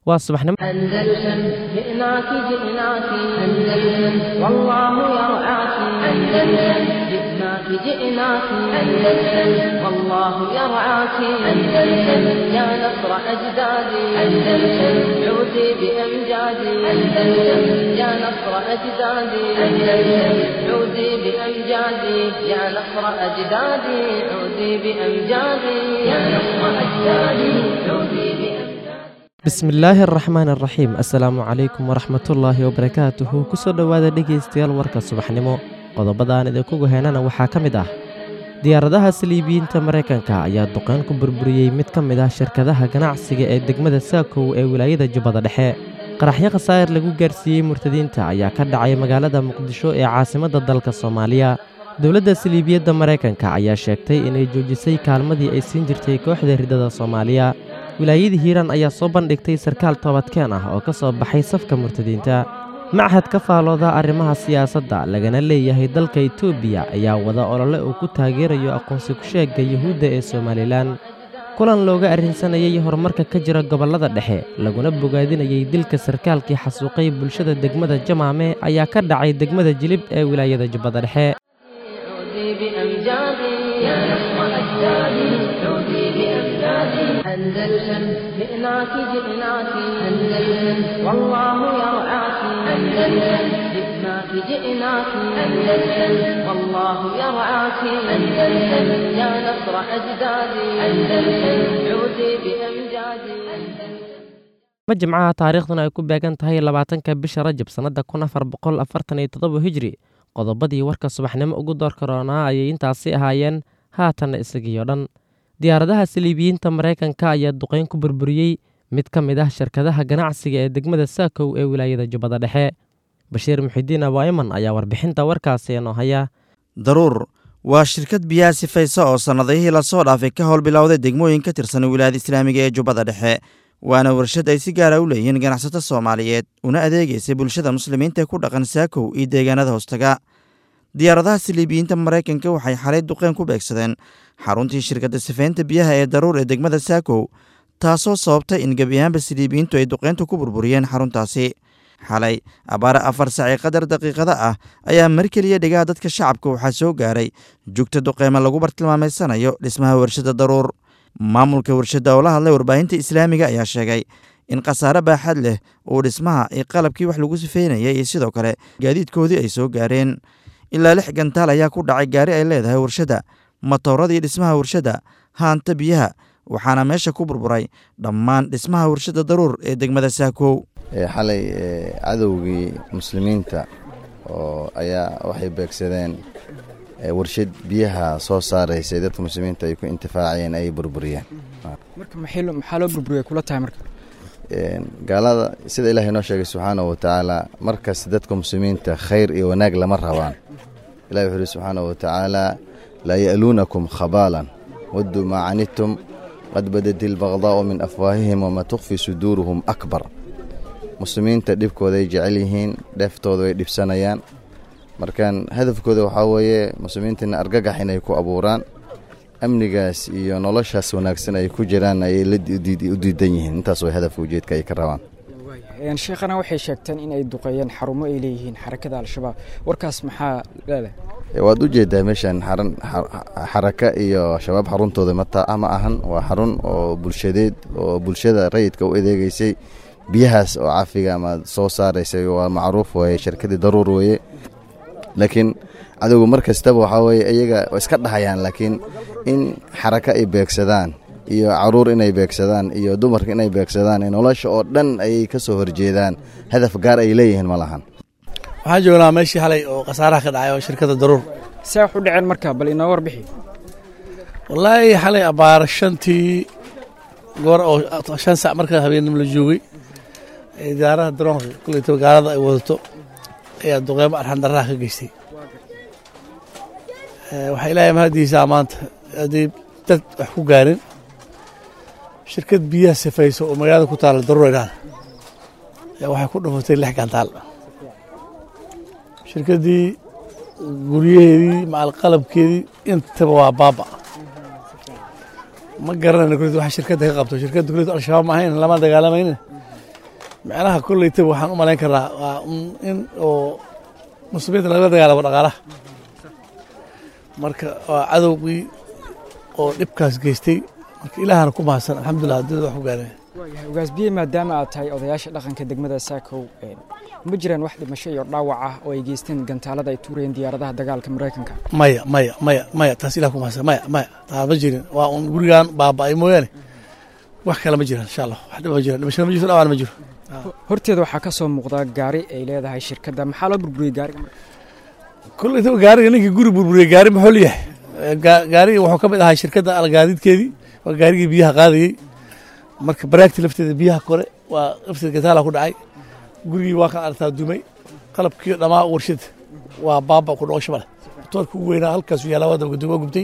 waa subaxnimo أندلسن جئناك جئناك أندلسن والله يرعاك أندلسن جئناك جئناك أندلسن والله يرعاك أندلسن يا نصر أجدادي أندلسن عودي بأمجادي أندلسن يا نصر أجدادي أندلسن عودي بأمجادي يا نصر أجدادي عودي بأمجادي يا نصر أجدادي عودي بأمجادي bismillaahi araxmaan araxiim assalaamu calaykum waraxmatullaahi wabarakaatuhu kusoo dhowaada dhegaystayaal warka subaxnimo qodobadaan idinkugu heenana waxaa ka mid ah diyaaradaha saliibiyiinta maraykanka ayaa duqeyn ku burburiyey mid ka mid ah shirkadaha ganacsiga ee degmada saakow ee wilaayada jubbada dhexe qaraxyo khasaa'ir lagu gaarsiiyey murtadiinta ayaa ka dhacay magaalada muqdisho ee caasimadda dalka soomaaliya dowladda saliibiyadda maraykanka ayaa sheegtay inay joojisay kaalmadii ay siin jirtay kooxda riddada soomaaliya wilaayadii hiiraan ayaa soo bandhigtay sarkaal toobadkeen ah oo ka soo baxay safka murtadiinta machad ka faalooda arrimaha siyaasadda lagana leeyahay dalka etoobiya ayaa wada olole uu ku taageerayo aqoonsi ku-sheegga yuhuudda ee somalilan kulan looga arrinsanayay horumarka ka jira gobollada dhexe laguna bogaadinayay dilka sarkaalkii xasuuqay bulshada degmada jamaame ayaa ka dhacay degmada jilib ee wilaayada jubbada dhexe عودي بأمجادي يا نصر أجدادي عودي بأمجادي أندلسن جئناك جئناك أندلسن والله يرعاك أندلسن جئناك جئناك أندلسن والله يرعاك أندلسن يا نصر أجدادي أندلسن عودي بأمجادي أندلسن ma jimcaha taariikhduna ay ku beegan tahay labaatanka bisha rajab sannadda kun afar boqol afartan iyo toddoba hijri qodobadii warka subaxnimo ugu door karoonaa ayay intaasi ahaayeen haatanna isagiioo dhan diyaaradaha saliibiyiinta maraykanka ayaa duqeyn ku burburiyey mid ka mid ah shirkadaha ganacsiga ee degmada saakow ee wilaayada jubbada dhexe bashiir muxidiin abaa'iman ayaa warbixinta warkaasi inoo haya daruur waa shirkad biyaha sifaysa oo sannadihii lasoo dhaafay ka howlbilowday degmooyin ka tirsan wilaayada islaamiga ee jubbada dhexe waana warshad ay si gaara u leeyihiin ganacsato soomaaliyeed una adeegaysay bulshada muslimiinta ku dhaqan saakow iyo deegaanada hoostaga diyaaradaha saliibiyiinta maraykanka waxay xalay duqeen ku beegsadeen xaruntii shirkadda sifaynta biyaha ee daruur ee degmada saakow taasoo sababtay in gebi ahaanba saliibiyiintu ay duqeynta ku burburiyeen xaruntaasi xalay abaare afar saaci qadar daqiiqada ah ayaa mar keliya dhegaha dadka shacabka waxaa soo gaaray jugta duqeyma lagu bartilmaameysanayo dhismaha warshadda daruur maamulka warshadda oo la hadlay warbaahinta islaamiga ayaa sheegay in khasaare baaxad leh uu dhismaha iyo qalabkii wax lagu sifeynayay iyo sidoo kale gaadiidkoodii ay soo gaareen ilaa lix gantaal ayaa ku dhacay gaari ay leedahay warshadda matooradii dhismaha warshadda haanta biyaha waxaana meesha ku burburay dhammaan dhismaha warshadda daruur ee degmada saakow xalay cadowgii muslimiinta oo ayaa waxay beegsadeen warshad biyaha soo saaraysay dadka muslimiinta ay ku intifaacayeen ay burburiyeen marka maxaa loo burburiya kula tahay marka gaalada sida ilahay noo sheegay subxaanahu watacaala markas dadka muslimiinta khayr iyo wanaag lama rabaan ilahi wuxuu uhi subxaanahu watacaala laa ya'luunakum khabaalan wadduu maa canidtum qad badati albaqdaa'u min afwaahihim wamaa tukfi suduuruhum akbar muslimiinta dhibkooday jecel yihiin dheeftooda way dhibsanayaan markaan hadafkooda waxaa weeye muslimiintana argagax inay ku abuuraan amnigaas iyo noloshaas wanaagsan ay ku jiraan ayay u diidan yihiin intaas way hadafka ujeedka ay ka rabaan sheekhana waxay sheegteen in ay duqeeyeen xarumo ay leeyihiin xarakada al-shabaab warkaas maxaa leedahay waad u jeedaa meeshan xaran xaraka iyo shabaab xaruntooda mata ma ahan waa xarun oo bulshadeed oo bulshada rayidka u adeegeysay biyahaas oo cafiga ama soo saaraysay waa macruuf weeye shirkadii daruur weeye laakiin cadowga mar kastaba waxaa weeye iyaga iska dhahayaan laakiin in xaraka ay beegsadaan iyo caruur inay beegsadaan iyo dumarka inay beegsadaan nolosha oo dhan ayay ka soo horjeedaan hadaf gaar ay leeyihiin ma lahan waxaan joognaa meeshii halay oo khasaaraha ka dhacay oo shirkadda daruur see wax u dhaceen marka bal inoo warbixi wallaahi xalay abaar shantii goor oo shan sac markaa habeenimo la joogay idaaraha daroonka kuletaba gaalada ay wadato ayaa duqeymo arxandaraha ka geystay waxaa ilaahay mahadiisaa maanta haddii dad wax ku gaarin shirkad biyaha sifayso oo magaalada ku taalla daruura idhaahda ayaa waxay ku dhufatay lix gantaal shirkaddii guryaheedii macal qalabkeedii intaba waa baaba ma garanayno kulet waxa shirkadda ka qabto shirkadda kulet al-shabaab ma ahayn lama dagaalamaynin macnaha kolleyta waxaan u malayn karaa waa in oo muslimiinta lagala dagaalamo dhaqaalaha marka waa cadowgii oo dhibkaas geystay marka ilaahana ku mahadsan alxamdulilah adduunyada wax ku gaareen waayahay ugaasbiye maadaama aad tahay odayaasha dhaqanka degmada saakow ma jiraan wax dhimasho iyo dhaawac ah oo ay geysteen gantaalada ay tuurayeen diyaaradaha dagaalka maraykanka maya maya maya maya taas ilah ku mahadsan maya maya taa ma jirin waa un gurigaan baaba'ay mooyaane wax kale ma jiraan insha allah wax dhib ma jiraan dhimashada ma jirto dhaawacna ma jiro horteeda waxaa ka soo muuqda gaari ay leedahay shirkadda maxaa loo burburiyey gaariga marka kolleyta gaariga ninkii guri burburiyey gaari muxuu leeyahay gaariga wuxuu ka mid ahaa shirkadda algaadiidkeedii waa gaarigii biyaha qaadayey marka baraagti lafteeda biyaha kore waa lafteeda gataala ku dhacay gurigii waa kan artaa dumay qalabkii dhammaa warshada waa baaba ku dhoosho male motoorka ugu weynaa halkaasu yaallaa waa dabgaduma gubtay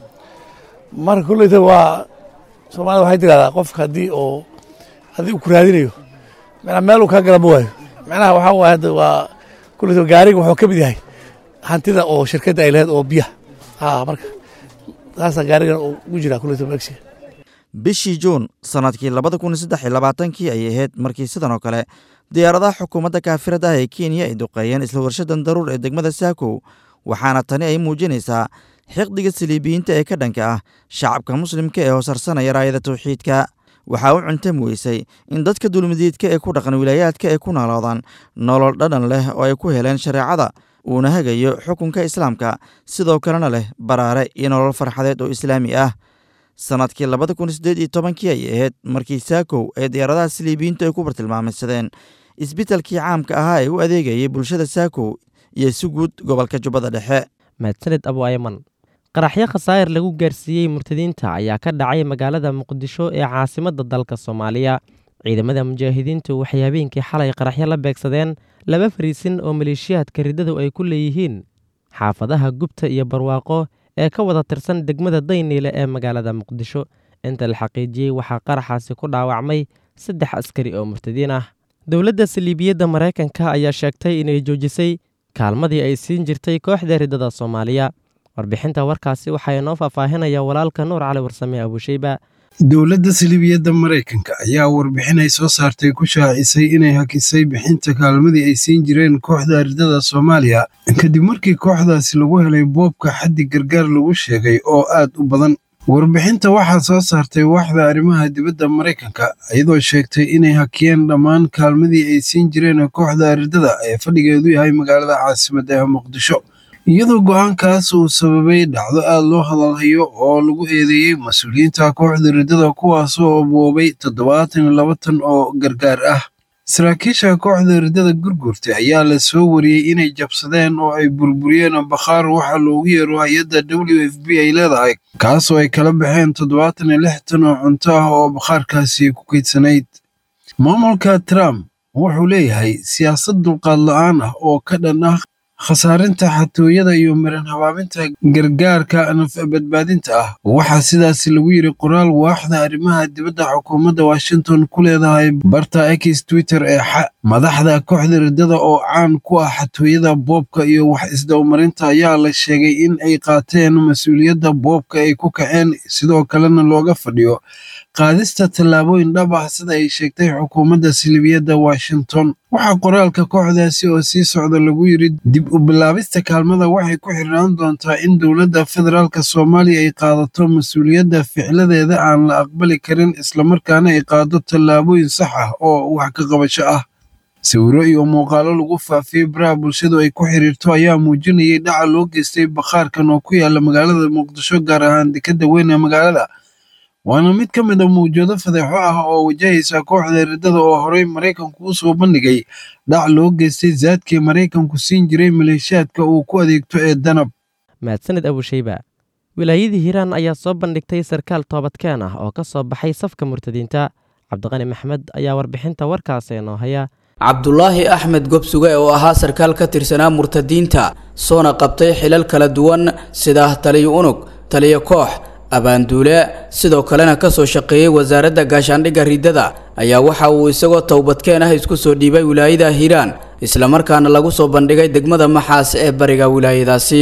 marka kolleyta waa soomaalida waxay tirahdaa qofka haddii oo haddii uu ku raadinayo macnaa meel uu kaa gala ma waayo macnaha waxaa waaya hadda waa kolleyta gaariga wuxuu ka mid yahay hantida oo shirkadda ay lahayd oo biyaha ha marka taasaa gaarigan ugu jiraa kolleyta magsiga bishii juun sannadkii labada kun saddex iyo labaatankii ayay ahayd markii sidan oo kale diyaaradaha xukuumadda kaafirada ah ee kenya ay duqeeyeen isla warshadan daruur ee degmada saakow waxaana tani ay muujinaysaa xiqdiga saliibiyiinta ee ka dhanka ah shacabka muslimka ee hoosarsanaya raayada tawxiidka waxaa u cuntami weysay in dadka dulmidiidka ee ku dhaqan wilaayaadka ay ku nooloodaan nolol dhadhan leh oo ay ku heleen shareecada uuna hagayo xukunka islaamka sidoo kalena leh baraare iyo nolol farxadeed oo islaami ah sannadkii labada kun siddeed iyo tobankii ayay ahayd markii saakow ee diyaaradaha saliibiyiintu ay ku bartilmaamaysadeen isbitalkii caamka ahaa ee u adeegayay bulshada saakow iyo si guud gobolka jubbada dhexe mahadsaned abu ayman qaraxyo khasaa'ir lagu gaarsiiyey murtadiinta ayaa ka dhacay magaalada muqdisho ee caasimadda dalka soomaaliya ciidamada mujaahidiintu waxay habeenkii xalay qaraxyo la beegsadeen laba fariisin oo maleeshiyaadka riddadu ay ku leeyihiin xaafadaha gubta iyo barwaaqo ee ka wada tirsan degmada dayniile ee magaalada muqdisho inta la xaqiijiyey waxaa qaraxaasi ku dhaawacmay saddex askari oo murtadiin ah dowladda saliibiyadda maraykanka ayaa sheegtay inay joojisay kaalmadii ay siin jirtay kooxda riddada soomaaliya warbixinta warkaasi waxaa inoo faahfaahinaya walaalka nuur cali warsame abuusheyba dowladda saliibiyadda maraykanka ayaa warbixin ay soo saartay ku shaacisay inay hakisay bixinta kaalmadii ay siin jireen kooxda riddada soomaaliya kadib markii kooxdaasi lagu helay boobka xaddi gargaar lagu sheegay oo aad u badan warbixinta waxaa soo saartay waaxda arrimaha dibadda maraykanka iyadoo sheegtay inay hakiyeen dhammaan kaalmadii ay siin jireen kooxda riddada ee fadhigeedu yahay magaalada caasimadda ee muqdisho iyadoo go'aankaas uu sababay dhacdo aad loo hadalhayo oo lagu eedeeyey mas-uuliyiinta kooxda riddada kuwaasoo boobay toddobaatan iyo laba tan oo gargaar ah saraakiisha kooxda riddada gurgurtay ayaa la soo wariyey inay jabsadeen oo ay burburiyeen bakhaar waxaa loogu yeero hay-adda w f b ay leedahay kaasoo ay kala baxeen toddobaatan iyo lix tan oo cunto ah oo bakhaarkaasi ku kaydsanayd maamulka trump wuxuu leeyahay siyaasad dulqaad la-aan ah oo ka dhan ah khasaarinta xatooyada iyo marin habaabinta gargaarka nafbadbaadinta ah waxaa sidaasi lagu yidhi qoraal waaxda arrimaha dibadda xukuumadda washington ku leedahay barta x twitter ee xa madaxda kooxda riddada oo caan ku ah xatooyada boobka iyo wax isdowmarinta ayaa la sheegay in ay qaateen mas-uuliyadda boobka ay ku kaceen sidoo kalena looga fadhiyo qaadista tallaabooyin dhab ah sida ay sheegtay xukuumadda silibiyadda washington waxaa qoraalka kooxdaasi oo sii socda lagu yidhi dib u bilaabista kaalmada waxay ku xirnaan doontaa in dowladda federaalk soomaaliya ay qaadato mas-uuliyadda ficladeeda aan la aqbali karin islamarkaana ay qaado tallaabooyin sax ah oo wax ka qabasho ah sawiro iyo muuqaalo lagu faafiyey baraha bulshadu ay ku xiriirto ayaa muujinayay dhaca loo geystay bakhaarkan oo ku yaala magaalada muqdisho gaar ahaan dekadda weyn ee magaalada waana mid ka mid a mawjado fadeexo ah oo wajahaysa kooxda riddada oo horey maraykanku u soo bandhigay dhac loo geystay zaadkii maraykanku siin jiray maleeshiyaadka uu ku adeegto ee danab mahadsaned abusheyba wilaayadii hiiraan ayaa soo bandhigtay sarkaal toobadkeen ah oo ka soo baxay safka murtadiinta cabdiqani maxmed ayaa warbixinta warkaasi inoo haya cabdulaahi axmed gobsuge oo ahaa sarkaal ka tirsanaa murtadiinta soona qabtay xilal kala duwan sida taliyo unug taliyo koox abaanduule sidoo kalena kasoo shaqeeyey wasaaradda gaashaandhigga riddada ayaa waxa uu isagoo towbadkeen ah isku soo dhiibay wilaayada hiiraan islamarkaana lagu soo bandhigay degmada maxaas ee bariga wilaayadaasi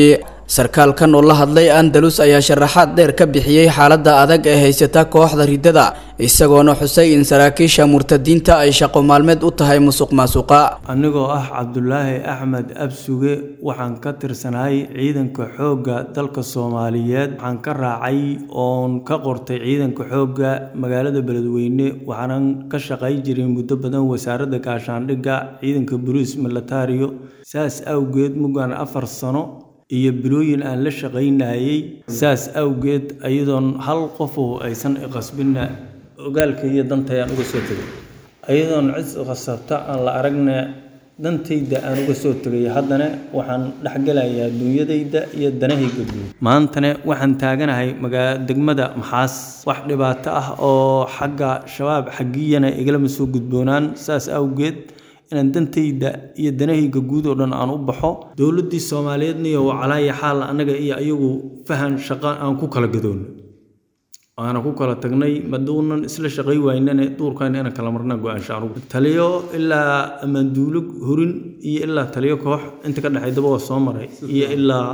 sarkaalkan oo la hadlay andalus ayaa sharaxaad dheer ka bixiyey xaaladda adag ee haysata kooxda riddada isagoona xusay in saraakiisha murtadiinta ay shaqo maalmeed u tahay musuq maasuqa anigoo ah cabdulaahi axmed absuge waxaan ka tirsanahay ciidanka xoogga dalka soomaaliyeed waxaan ka raacay oon ka qortay ciidanka xoogga magaalada beledweyne waxaanan ka shaqay jiray muddo badan wasaaradda gaashaandhigga ciidanka boliis militario saas awgeed mugaan afar sano iyo bilooyin aan la shaqaynayay saas awgeed ayadoon hal qofu aysan iqasbinna ogaalka iyo danta aan uga soo tegay ayadoon cid qasabta aan la aragna dantayda aan uga soo tegay haddana waxaan dhexgelayaa duunyadayda iyo danahayga guud maantana waxaan taaganahay magaa degmada maxaas wax dhibaato ah oo xagga shabaab xaggiyana igalama soo gudboonaan saas awgeed inaan dantayda iyo danahayga guud oo dhan aan u baxo dowladdii soomaaliyeedna iyo wacalaaya xaal annaga iyo ayagu fahan shaqo aan ku kala gadoonno aana ku kala tagnay maduunan isla shaqay waynane duurkayna inaan kala marnaa go-aansha anugu taliyo ilaa amanduulo horin iyo ilaa taliyo koox inta ka dhexaydaba waa soo maray iyo ilaa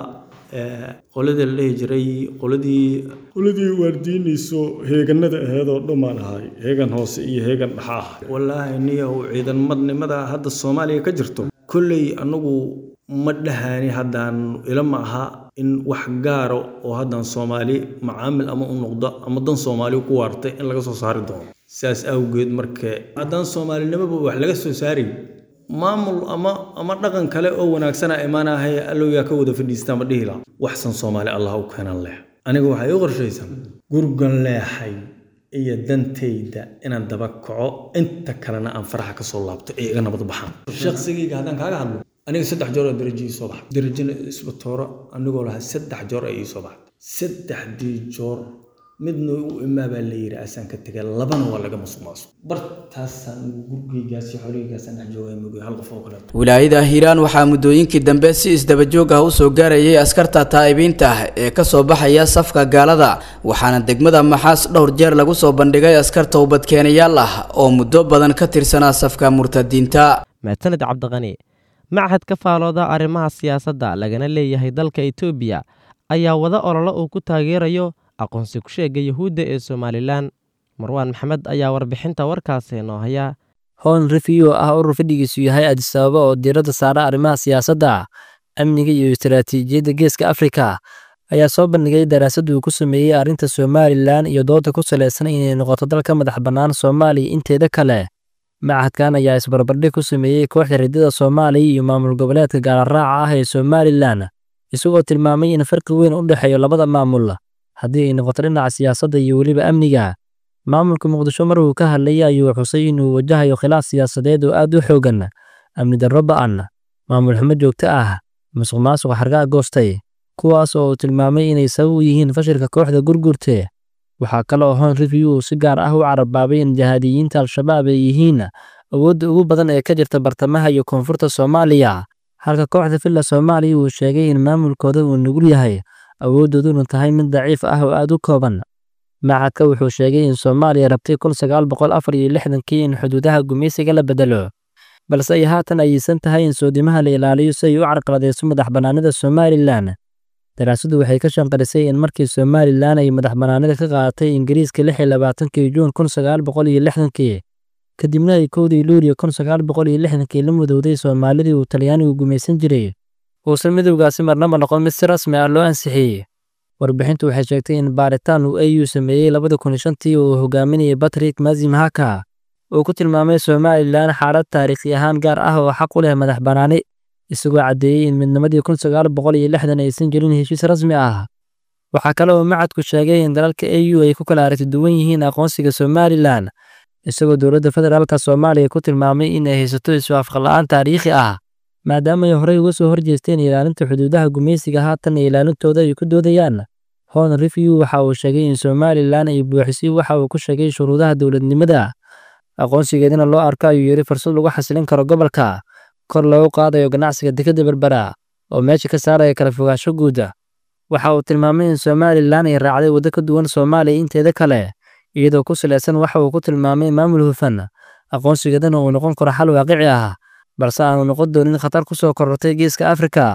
qoladii la dhihi jiray qoladii qoladii waardiinayso heeganada aheedoo dhammaan ahay heegan hoose iyo heegan dhexa ah wallaahi niyahow ciidanmadnimada hadda soomaaliya ka jirto kolley anagu ma dhahani haddaan ila ma aha in wax gaaro oo haddaan soomaali macaamil ama u noqdo ama dan soomaali ku waartay in laga soo saari doono saas awgeed marka haddaan soomaalinimaba wax laga soo saari maamul ama ama dhaqan kale oo wanaagsana imaanahay allowyaa ka wada fadhiista ma dhihi laha waxsan soomaali allah u keenan leh aniga waxay u qorshaysan gurgan leexay iyo dantayda inaan daba kaco inta kalena aan faraxa ka soo laabto ee iga nabad baxaan shaqsigayga haddaan kaaga hadlo aniga saddex joor oo darajo ii soo baxa darajana isbatooro anigoo lahaa saddex joor ay ii soo baxda saddexdii joor midna u imaa baa la yidhi asaan ka tegay labana waa laga masuq maasuq bartaasaan gurigaygaas iyo xoolahaygaasaan dhex joogay mugay hal qof oo kaleeto wilaayada hiiraan waxaa muddooyinkii dambe si isdabajoog ah u soo gaarayay askarta taa'ibiinta ah ee ka soo baxaya safka gaalada waxaana degmada maxaas dhowr jeer lagu soo bandhigay askar towbadkeenayaal ah oo muddo badan ka tirsanaa safka murtadiinta mahadsaned cabdiqani machad ka faalooda arrimaha siyaasadda lagana leeyahay dalka etoobiya ayaa wada ololo uu ku taageerayo aqoonsi ku-sheega yuhuudda ee somalilan marwaan maxamed ayaa warbixinta warkaasi noo haya hoon refiyo ah urur fadhigiisu yahay adisababa oo diiradda saara arrimaha siyaasadda amniga iyo istaraatiijiyadda geeska afrika ayaa soo bandhigay daraasad uu ku sameeyey arrinta somalilan iyo dooda ku salaysan inay noqoto dalka madax bannaan soomaaliya inteeda kale machadkan ayaa isbarbardhig ku sameeyey kooxda riddada soomaaliya iyo maamul goboleedka gaalaraaca ah ee somalilan isagoo tilmaamay in farqi weyn u dhexeeyo labada maamul haddii ay noqoto dhinaca siyaasadda iyo weliba amniga maamulka muqdisho mar uu ka hadlayay ayuu xusay inuu wajahayo khilaaf siyaasadeed oo aad u xoogan amni darro ba'an maamul xumo joogto ah musuq maasuq xargaa goostay kuwaas oo uu tilmaamay inay sabab u yihiin fashilka kooxda gurgurte waxaa kale oo hoon review uu si gaar ah u carabaabay in jahaadiyiinta al-shabaab ay yihiin awoodda ugu badan ee ka jirta bartamaha iyo koonfurta soomaaliya halka kooxda villa soomaaliya uu sheegay in maamulkooda uu nugul yahay awooddooduna tahay mid daciif ah oo aad u kooban machadka wuxuu sheegay in soomaaliya rabtay kun sagaal boqol afar iyo lixdankii in xuduudaha gumaysiga la bedelo balse ay haatan ayeysan tahay in soodimaha la ilaaliyo si ay u carqaladayso madax bannaanida somalilan daraasadu waxay ka shanqarisay in markii somalilan ay madax bannaanida ka qaadatay ingiriiska lix iyo labaatankii juun kun sagaal boqol iyo lixdankii kadibna ay kowdii luuliyo kun sagaal boqol iyo lixdankii la mudowday soomaalidii uu talyaanigu gumaysan jiray uusan midowgaasi marnaba noqon mid si rasmi ah loo ansixiyey warbixintu waxay sheegtay in baaritaan uu au sameeyey labada kun iyo shantii uu hogaaminayay batrik mazim haka uu ku tilmaamay somalilan xaalad taariikhi ahaan gaar ah oo xaq u leh madax bannaani isagoo caddeeyey in midnimadii kun sagaal boqol iyo lixdan aysan jirin heshiis rasmi ah waxaa kale oo macadku sheegay in dalalka au ay ku kala aragti duwan yihiin aqoonsiga somalilan isagoo dowladda federaalka soomaaliya ku tilmaamay in ay haysato isu afqala'aan taariikhi ah maadaama ay horey uga soo horjeesteen ilaalinta xuduudaha gumaysiga haatan iyo ilaalintooda ay ku doodayaan hon review waxa uu sheegay in somalilan ay buuxisay waxa uu ku sheegay shuruudaha dowladnimada aqoonsigeedina loo arko ayuu yidhi fursad lagu xasilin karo gobolka kor loogu qaadayo ganacsiga dekadda berbera oo meesha ka saaraya kala fogaansho guuda waxa uu tilmaamay in somalilan ay raacday waddo ka duwan soomaaliya inteeda kale iyadoo ku salaysan waxa uu ku tilmaamay maamul hufan aqoonsigeedana uu noqon karo xal waaqici ah balse aanu noqon doonin khatar ku soo korortay geeska afrika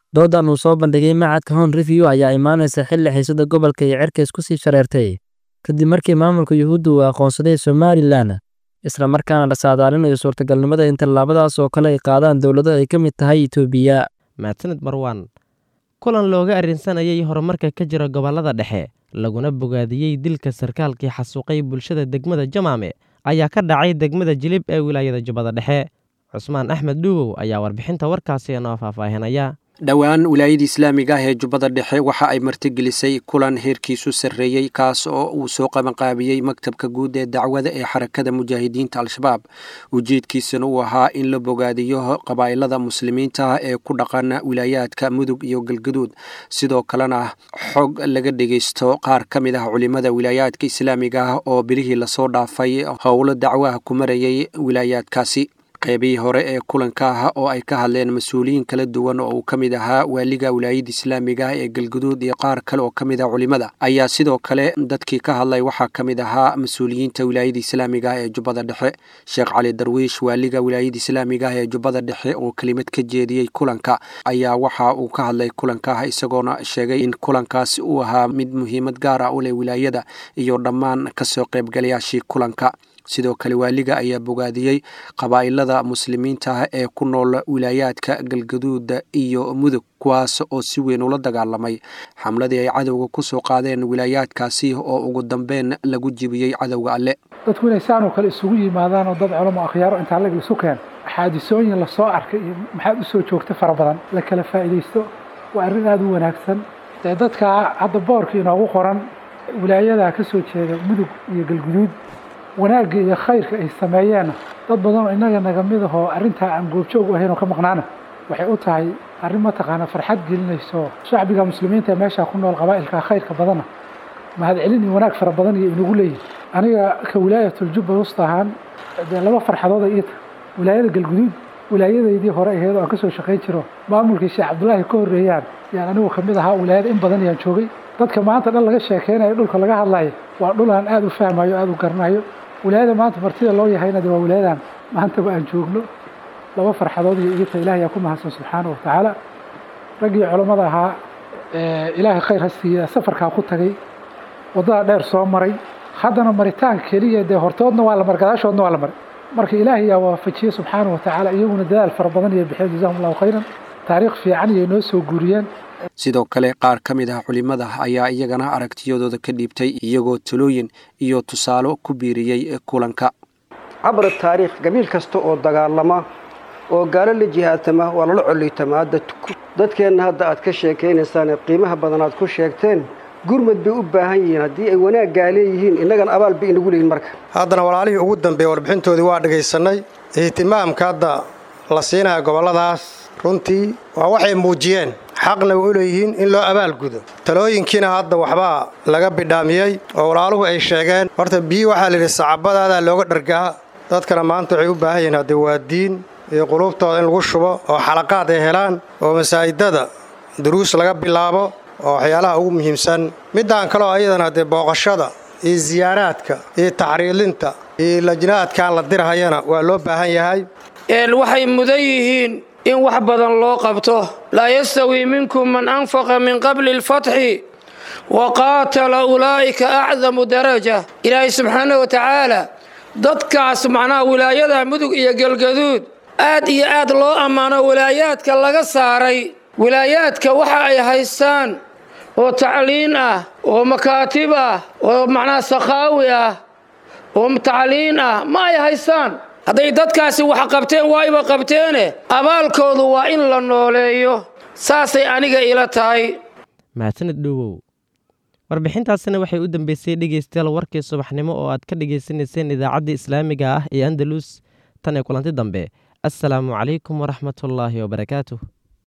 doodan uu soo bandhigay macadka hon review ayaa imaanaysa xilli xiisada gobolka iyo cerka isku sii shareertay kadib markii maamulka yuhuudda uu aqoonsaday somalilan isla markaana la saadaalinayo suurtagalnimada in tallaabadaas oo kale ay qaadaan dowlado ay ka mid tahay itoobiya mahadsanid marwan kulan looga arrinsanayay horumarka ka jira gobollada dhexe laguna bogaadiyey dilka sarkaalkii xasuuqay bulshada degmada jamaame ayaa ka dhacay degmada jilib ee wilaayada jubbada dhexe cusmaan axmed dhuugow ayaa warbixinta warkaasi inoo faahfaahinaya dhowaan wilaayada islaamiga ah ee jubbada dhexe waxa ay martigelisay kulan heerkiisu sarreeyey kaas oo uu soo qabanqaabiyey maktabka guud ee dacwada ee xarakada mujaahidiinta al-shabaab ujeedkiisana uu ahaa in la bogaadiyo qabaa'ilada muslimiinta ah ee ku dhaqan wilaayaadka mudug iyo galgaduud sidoo kalena xog laga dhegaysto qaar ka mid ah culimada wilaayaadka islaamiga ah oo bilihii lasoo dhaafay howlo dacwaha ku marayay wilaayaadkaasi qaybihii hore ee kulanka ah oo ay ka hadleen mas-uuliyiin kala duwan oo uu ka mid ahaa waaliga wilaayada islaamiga ah ee galguduud iyo qaar kale oo ka mid ah culimada ayaa sidoo kale dadkii ka hadlay waxaa ka mid ahaa mas-uuliyiinta wilaayada islaamiga ah ee jubbada dhexe sheekh cali darwiish waaliga wilaayada islaamiga ah ee jubbada dhexe oo kelimad ka jeediyey kulanka ayaa waxa uu ka hadlay kulanka ah isagoona sheegay in kulankaasi uu ahaa mid muhiimad gaar ah u leh wilaayada iyo dhammaan kasoo qaybgalayaashii kulanka sidoo kale waaliga ayaa bogaadiyey qabaa'ilada muslimiinta ah ee ku nool wilaayaadka galgaduuda iyo mudug kuwaas oo si weyn ula dagaalamay xamladii ay cadowga ku soo qaadeen wilaayaadkaasi oo ugu dambeyn lagu jibiyey cadowga alle dadku inay saanoo kale isugu yimaadaan oo dad culamo akhyaaro intaa lag isu keen xaadisooyin lasoo arkay iyo maxaad usoo joogta fara badan la kala faa'iidaysto waa arrin aada u wanaagsan dee dadka hadda boorka inoogu qoran wilaayadaa ka soo jeeda mudug iyo galguduud wanaagga iyo khayrka ay sameeyeenna dad badan oo innaga naga mid ahoo arrintaa aan goobjoog u ahayn oo ka maqnaana waxay u tahay arrin mataqaana farxad gelinayso shacbiga muslimiinta ee meeshaa ku nool qabaa'ilka khayrka badana mahadcelin iyo wanaag fara badan iyo inagu leeyihin aniga ka wilaayatul-jubba wusta ahaan dee laba farxadood ay ii tahay wilaayada galguduud wilaayadaydii hore aheed oo aan ka soo shaqayn jiro maamulkii sheekh cabdullaahi ka horreeyaan yaan anigu ka mid ahaa wilaayada in badan yaan joogay dadka maanta dhan laga sheekeynayo dhulka laga hadlayo waa dhul aan aada u fahmayo aada u garanayo wilaayada maanta martida loo yahayna de waa wilaayadan maantaba aan joogno laba farxadood iyo igita ilahay yaa ku mahadsan subxaana watacaala raggii culammada ahaa ilaahay khayr ha siiya safarkaa ku tagay waddada dheer soo maray haddana maritaan keliya dee hortoodna waa la maray gadaashoodna waa la maray marka ilaahay yaa waafajiyey subxaana watacaala iyaguna dadaal fara badan iyo bixiyeen jazahum allahu khayran taariikh fiican iyo noo soo guuriyeen sidoo kale qaar ka mid ah culimada ayaa iyagana aragtiyadooda ka dhiibtay iyagoo talooyin iyo tusaalo ku biiriyey kulanka cabra taariikh gabiil kasta oo dagaalama oo gaalo la jihaatama waa lala coliytamaa dadkeenna hadda aad ka sheekaynaysaan qiimaha badan aad ku sheegteen gurmad bay u baahan yihiin haddii ay wanaaggaa leeyihiin innagana abaal bay inagu leeyihin marka haddana walaalihii ugu dambeeya warbixintoodii waa dhagaysannay ihtimaamka hadda la siinaya gobolladaas runtii waa waxay muujiyeen xaqna way u leeyihiin in loo abaalgudo talooyinkiina hadda waxbaa laga bidhaamiyey oo walaaluhu ay sheegeen horta biyi waxaa layidhi sacabadaadaa looga dhargaa dadkana maanta waxay u baahan yihiin haddee waa diin iyo quluubtooda in lagu shubo oo xalaqaad ay helaan oo masaajidada duruus laga bilaabo oo waxyaalaha ugu muhiimsan middaan kaleo ayadana haddee booqashada iyo siyaaraadka iyo taxriilinta iyo lajnaadkan la dirhayana waa loo baahan yahay waxay mudan yihiin in wax badan loo qabto laa yastawii minkum man anfaqa min qabli alfatxi wa qaatala ulaa'ika acdamu daraja ilaahay subxaana wa tacaala dadkaas macnaha wilaayada mudug iyo galgaduud aad iyo aad loo ammaano wilaayaadka laga saaray wilaayaadka waxa ay haystaan oo tacliin ah oo makaatib ah oo macnaha sakhaawi ah oo tacliin ah ma ay haystaan hadday dadkaasi wax qabteen waa iba qabteene abaalkoodu waa in la nooleeyo saasay aniga ila tahay mahadsanid dhowow warbixintaasina waxay u dambeysay dhegeystayaal warkii subaxnimo oo aad ka dhagaysanayseen idaacadda islaamiga ah ee andalus tan ee kulanti dambe assalaamu calaykum waraxmatullaahi wabarakaatuh